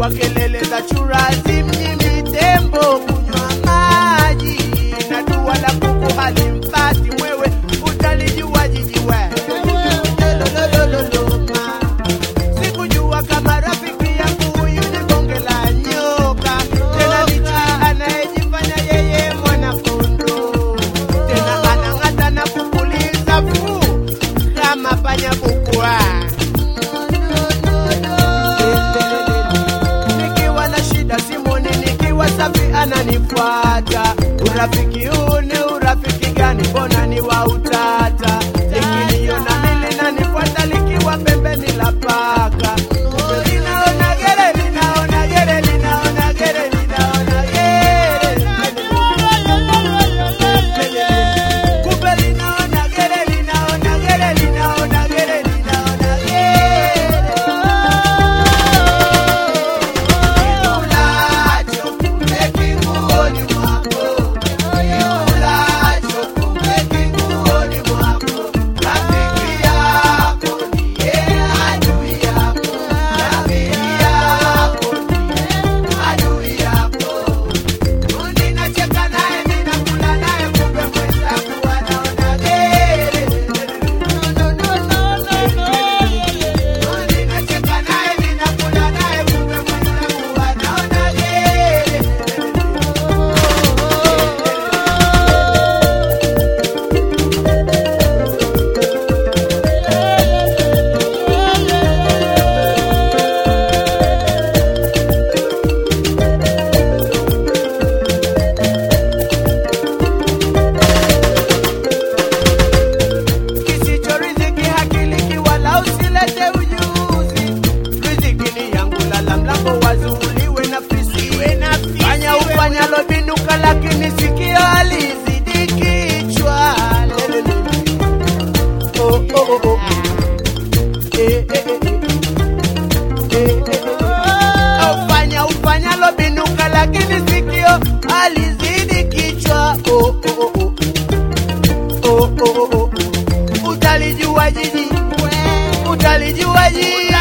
kwa kelele za churazi mjini tembo kunywa maji na dua la kuku halimpati mwewe utalijua jiji we Lololololoma. sikujua kama rafiki yangu huyu ni bonge la nyoka tena ni chui anayejifanya yeye mwanakondo tena anang'ata na kupuliza fuu kama panya bukwa nikiwa na shida simoni nikiwa safi ananifuata urafiki huu ni urafiki gani mbona ni wa utata likiniona mili nanifuata likiwa pembeni la paka linaona gere linaona gere linaona gere linaona gere kumbe linaona gere linaona gere linaona gere linaona Kikulacho kumbe kinguoni mwako, kikulacho kumbe kinguoni mwako. Rafiki yako ndiye adui yako, rafiki yako ndiye adui yako. Ninacheka naye, ninakula naye, kumbe mwenzangu anaona gere. Ninacheka naye, ninakula naye, kumbe mwenzangu anaona gere. kisicho riziki hakiliki wala usilete ujuzi riziki ni yangu lala mlango wazuuliwe na fisi fanya ufanyalo binuka lakini sikio alizidi kichwa Lelele. Oh, oh, oh, oh. Eh, eh, eh, eh. Eh, eh, eh. Ufanya ufanyalo binuka lakini sikio alizidi kichwa oh, oh, oh, oh. Oh, oh, oh, oh. Utalijua jiji, utalijua jiji